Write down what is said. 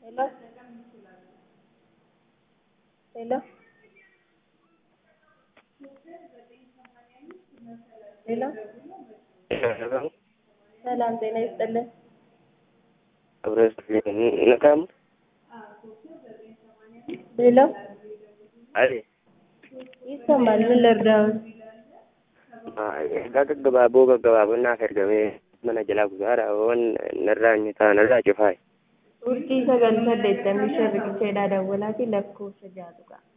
Hello? Hello? ሄሎ ሰላም ጤና ይስጥልን። ነቃም ሄሎ አይ ይሰማል። ምን ልርዳዎት? gaggabaaboo gaggabaaboo naaf ergamee mana jalaa gusaadha waan narraa nyataa narraa cufaay Urjii sagal saddeettamii shan riqicheedhaa dawwalaa fi lakkoofsa jaatu qa'a.